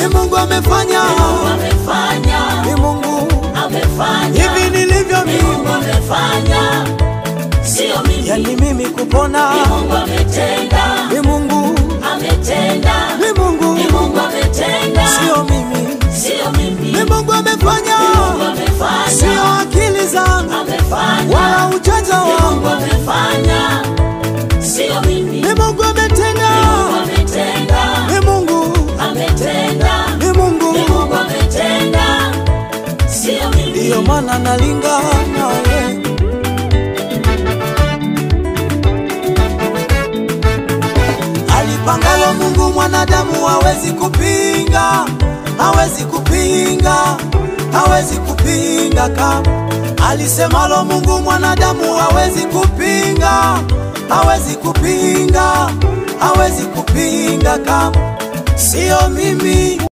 ni Mungu amefanya, Mungu amefanya, ni Mungu amefanya, hivi nilivyo ni Mungu mimi, amefanya, sio mimi. yani mimi kupona Ni Mungu ametenda, ni Mungu, ametenda, ni Mungu, ni Mungu ametenda, sio mimi, sio mimi. ni Mungu amefanya, Mungu amefanya, sio akili zangu amefanya, wala ujanja ni Mungu wangu, amefanya, sio mimi. ni Mungu ametenda, Mungu ametenda, ni Mungu, ametenda, ni ni Mungu, Mungu ametenda, sio mimi. ndiyo maana nalingana nawe. Alipangalo Mungu mwanadamu hawezi kupinga, hawezi kupinga, hawezi kupinga kama alisemalo Mungu mwanadamu hawezi kupinga, hawezi kupinga, hawezi kupinga kama sio mimi,